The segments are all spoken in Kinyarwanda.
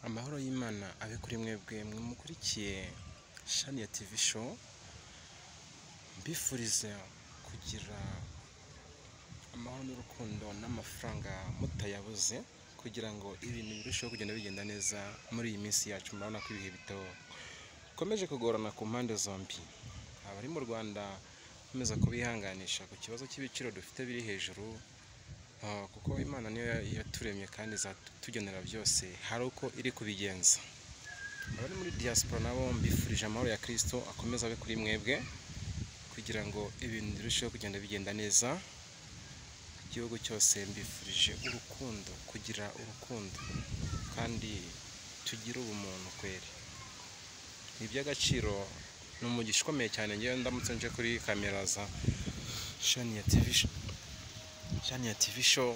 Amahoro y'Imana abe kuri mwebwe mumukurikiye shani ya TV show, mbifuriza kugira amahoro n'urukundo n'amafaranga mutayabuze kugira ngo ibintu birusheho kugenda bigenda neza muri iyi minsi yacu murabona ko ibihe bikomeje kugorana ku mpande zombi abari mu Rwanda nkomeza kubihanganisha ku kibazo cy'ibiciro dufite biri hejuru Uh, kuko imana niyo ya- yaturemye kandi izatugenera byose hari uko iri kubigenza abari muri diaspora nabo mbifurije amahoro ya kristo akomeza abe kuri mwebwe kugira ngo ibintu birusheho kugenda bigenda neza igihugu cyose mbifurije urukundo kugira urukundo kandi tugire ubumuntu kweri ni iby'agaciro ni umugisha ukomeye cyane ngewe ndamutse nje kuri kamera za shani ya TV sh- shani ya TV show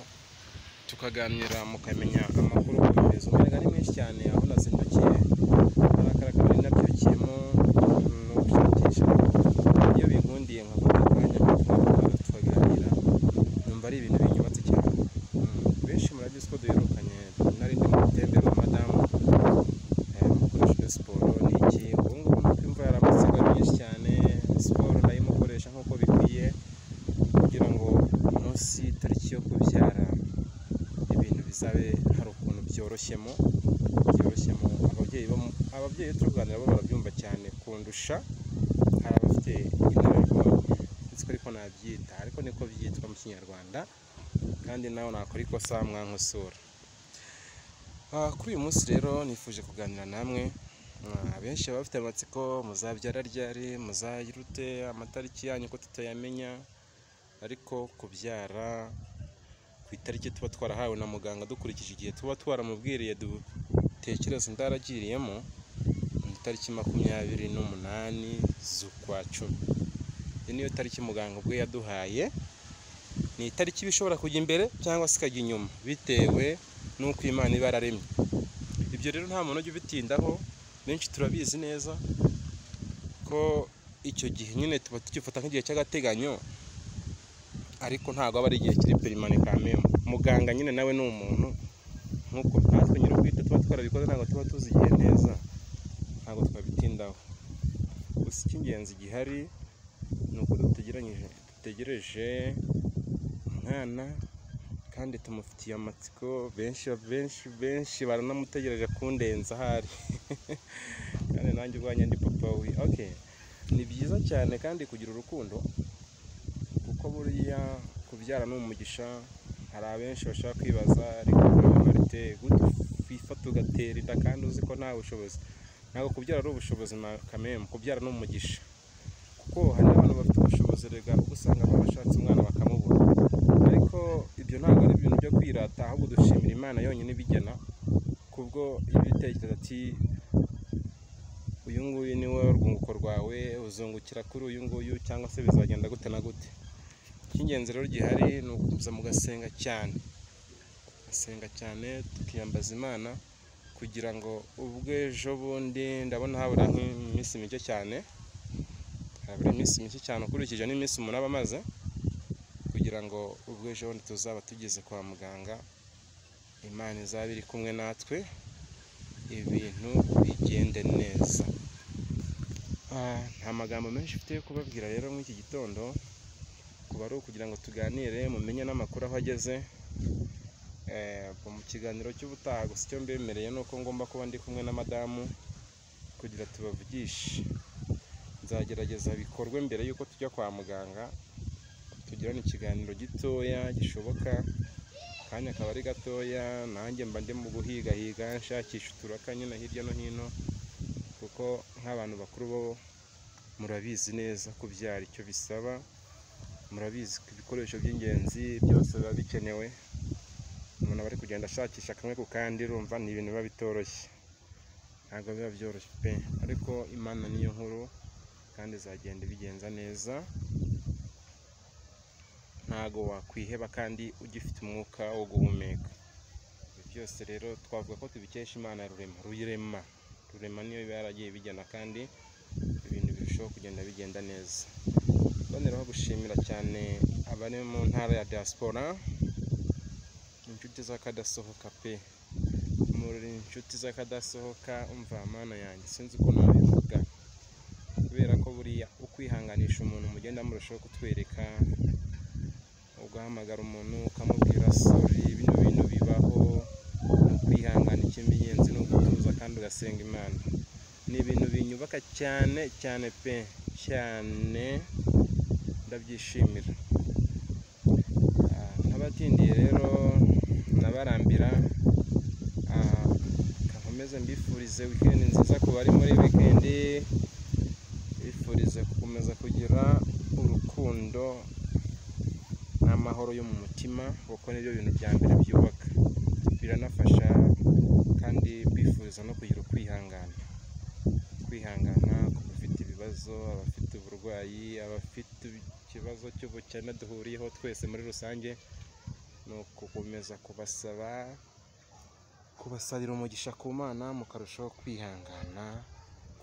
tukaganira mukamenya amakuru ku bimeze umuyaga ni mwinshi cyane aho nazindukiye hari akarakabari nabyukiyemo n'ushakisha iyo binkundiye nkafata akanya nkatwara tukaganira numva ari ibintu binyubatse cyane Mm, benshi murabizi ko duherukanye nari ndi mu gutembera na madamu eh, mukoresheje siporo ni iki ubu ngubu nuko imva yaramatsega myinshi cyane siporo ndayimukoresha nk'uko bikwiye kugira ngo umunsi tariki yo kubyara ibintu bizabe hari ukuntu byoroshyemo byoroshyemo ababyeyi bo mu- ababyeyi iyo turi kuganira bo barabyumva cyane kundusha hari abafite inararibonye ndetse ariko nabyita ariko niko byitwa mu kinyarwanda kandi nawe nakora ikosa mwankosora Ah, kuri uyu munsi rero nifuje kuganira namwe Ah, abenshi baba bafite amatsiko muzabyara ryari muzayirute amatariki yanyu ko tutayamenya ariko kubyara ku itariki tuba twarahawe na muganga dukurikije igihe tuba twaramubwiriye dutekereza indaragiriyemo ni itariki makumyabiri n'umunani z'ukwa cumi iyi niyo tariki muganga ubwe yaduhaye ni itariki iba ishobora kujya imbere cyangwa se ikajya inyuma bitewe n'uko imana iba yararemye ibyo rero nta muntu ujya ubitindaho benshi turabizi neza ko icyo gihe nyine tuba tugifata nk'igihe cy'agateganyo ariko ntabwo aba ari igihe kiri perimane kamemu muganga nyine nawe ni umuntu nk'uko natwe nyine ubwite tuba twarabikoze ntabwo tuba tuzi igihe neza ntabwo twabitindaho gusa icy'ingenzi gihari ni uko dutegeranyije dutegereje umwana kandi tumufitiye amatsiko benshi benshi benshi baranamutegereje kundenza ahari kandi nanjye ubwanjye ndi papa we okay ni byiza cyane kandi kugira urukundo kuko buriya kubyara ni umugisha hari abenshi bashaka kwibaza ariko marite gute wifata ugatera inda kandi uzi ko nta bushobozi ntabwo kubyara ari ubushobozi kamemu kubyara ni umugisha kuko hari n'abantu bafite ubushobozi rega ubwo usanga barashatse umwana bakamubura ariko ibyo ntabwo ari ibintu byo kwirata ahubwo dushimira imana yonyine ibigena kubwo iyo ubitekereza ati uyu nguyu ni we urwunguko rwawe uzungukira kuri uyu nguyu cyangwa se bizagenda gute na gute icy'ingenzi rero gihari ni ukuza mugasenga cyane gasenga cyane tukiyambaza imana kugira ngo ubwo ejo bundi ndabona habura nk'iminsi mike cyane habura iminsi mike cyane ukurikije n'iminsi umunani amaze kugira ngo ubwo ejo bundi tuzaba tugeze kwa muganga imana izaba iri kumwe natwe ibintu bigende neza Ah, nta magambo menshi mfite yo kubabwira rero muri iki gitondo kuba ari ukugira ngo tuganire mumenye n'amakuru aho ageze Eh, mu kiganiro cy'ubutaha gusa icyo mbemereye ni uko ngomba kuba ndi kumwe na madamu kugira tubavugishe nzagerageza bikorwe mbere y'uko tujya kwa muganga tugirane ikiganiro gitoya gishoboka akanya akaba ari gatoya nanjye mba ndi mu guhigahiga nshakisha uturaka nyine hirya no hino kuko nk'abantu bakuru bo murabizi neza kubyara icyo bisaba murabizi ko ibikoresho by'ingenzi byose biba bikenewe umuntu aba ari kugenda ashakisha kamwe ku kandi urumva ni ibintu biba bitoroshye ntabwo biba byoroshye pe ariko imana niyo nkuru kandi izagenda ibigenza neza ntabwo wakwiheba kandi ugifite umwuka wo guhumeka ibi byose rero twavuga ko tubikesha imana ya rurema ruyirema rurema niyo iba yaragiye ibigena kandi ibintu birushaho kugenda bigenda neza boneraho gushimira cyane abari mu ntara ya diaspora inshuti z'akadasohoka pe murira inshuti z'akadasohoka umva mana yanjye sinzi uko nabivuga kubera ko buriya ukwihanganisha umuntu mugenda murushaho kutwereka ugahamagara umuntu ukamubwira sori bino bintu bibaho kwihangana icy'ingenzi ni ugutuza kandi ugasenga imana ni ibintu binyubaka cyane cyane pe cyane ndabyishimira Ah, n'abatindiye rero nabarambira Ah, nkomeze mbifurize wikendi nziza ku bari muri wikendi bifurize gukomeza kugira urukundo n'amahoro yo mu mutima kuko nibyo bintu bya mbere byubaka biranafasha kandi bifuriza no kugira ukwihangana kwihangana ku bafite ibibazo abafite uburwayi abafite ikibazo cy'ubukene duhuriyeho twese muri rusange ni ukukomeza kubasaba kubasabira umugisha ku mana mukarushaho kwihangana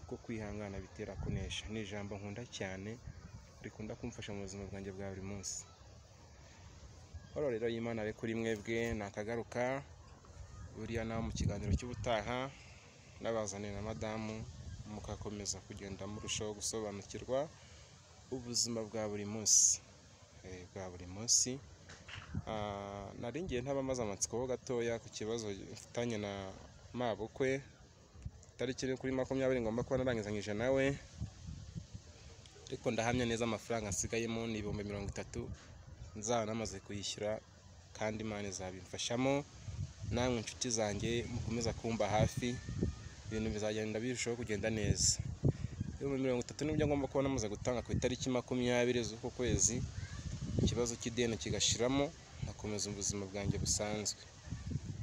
kuko kwihangana bitera kunesha ni ijambo nkunda cyane rikunda kumfasha mu buzima bwanjye bwa buri munsi hano rero y'imana ari kuri mwebwe nakagaruka buriya nawe mu kiganiro cy'ubutaha nabazaniye na madamu mugakomeza kugenda murushaho gusobanukirwa ubuzima bwa buri munsi eh, bwa buri munsi Ah, nari ngiye ntabamaze amatsiko ho gatoya ku kibazo mfitanye na mabukwe tariki ni kuri makumyabiri ngomba kuba narangizanyije nawe ariko ndahamya neza amafaranga asigayemo ni ibihumbi mirongo itatu nzaba namaze kuyishyura kandi imana izabimfashamo namwe inshuti zanjye mukomeza kumba hafi ibintu bizagenda birushaho kugenda neza ibihumbi mirongo itatu nibyo ngomba kuba namaze gutanga ku itariki makumyabiri z'uku kwezi ikibazo cy'ideni kigashiramo nkakomeza ubuzima bwanjye busanzwe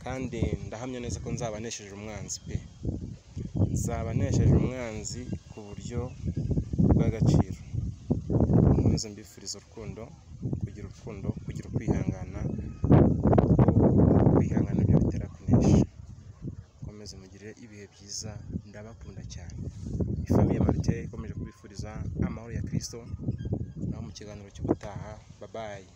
kandi ndahamya neza ko nzaba nesheje umwanzi pe nzaba nesheje umwanzi ku buryo bw'agaciro nkomeze mbifuriza urukundo kugira urukundo kugira ukwihangana kuko kwihangana byo bitera kunesha mukomeze mugire ibihe byiza ndabakunda cyane ifamiye marite ikomeje kubifuriza amahoro ya kirisito naho mu kiganiro cy'ubutaha babaye